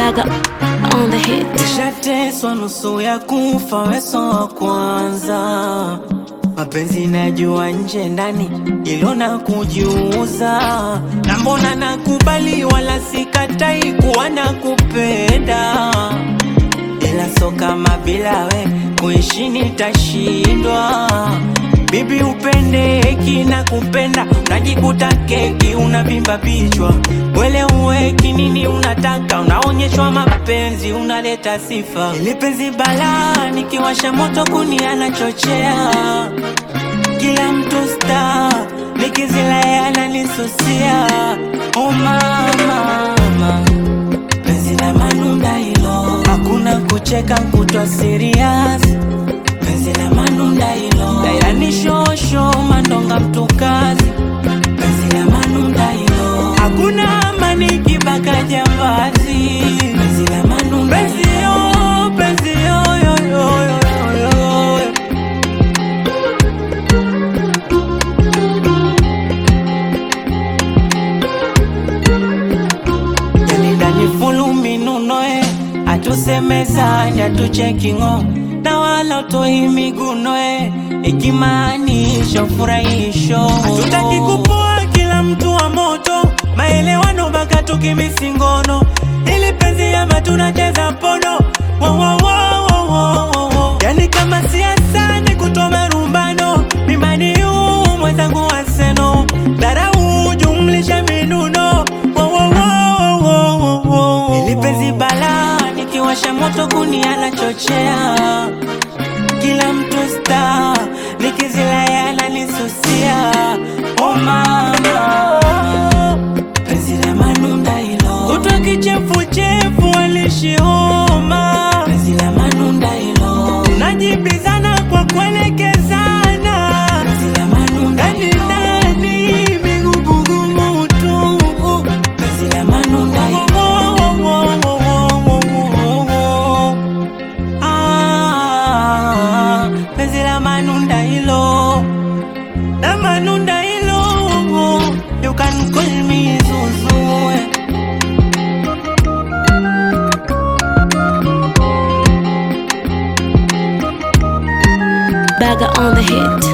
Baga on the hit. Nishateswa nusu ya kufa, weso wa kwanza. Mapenzi najua nje ndani, ilo na kujiuza. Na mbona nakubali, wala sikatai kuwa nakupenda, ila so kama bila we kuishi nitashindwa. Bibi upendeki na kupenda, unajikuta keki unavimba vichwa, wele uweki nini unataka, unaonyeshwa mapenzi, unaleta sifa. Ili penzi balaa, nikiwasha moto kuni anachochea, kila mtu star, nikizila yeye ananisusia. Oh mama, mama penzi la manunda hilo, hakuna kucheka kutwa serious. Penzi la manunda hilo, yani shosho mandonga mtukazi. Penzi la manunda hilo, hakuna amani kibaka jambazi. Penzi la manunda penzi yo, penzi yo, yo, yo, yo, yo, yo. Yani ndani fulu minuno e atusemezani atuchekingo na wala utoi miguno e ikimaanisha ufurahisho hatutaki kupoa kila mtu wa moto maelewano mpaka tukimisingono ili penzi ama tunacheza pono wo, wo, wo, wo, wo, wo, wo. yani kama siasa ni kutoa rumbano mimani huu mwenzangu waseno dharau jumlisha minuno wo, wo, wo, wo, wo, wo, wo. ili penzi balaa nikiwasha moto kuni anachochea kila mtu sta nikizila yana nisusia oh mama penzi la manunda hilo kutwa kichefuchefu alishioma penzi la manunda hilo najibizana kwa kuelekezana penzi la manunda ndani ndani migugumu tu penzi la manunda hilo Ah, penzi la manunda hilo la manunda hilo you can call me Zuzu Baga on the hit.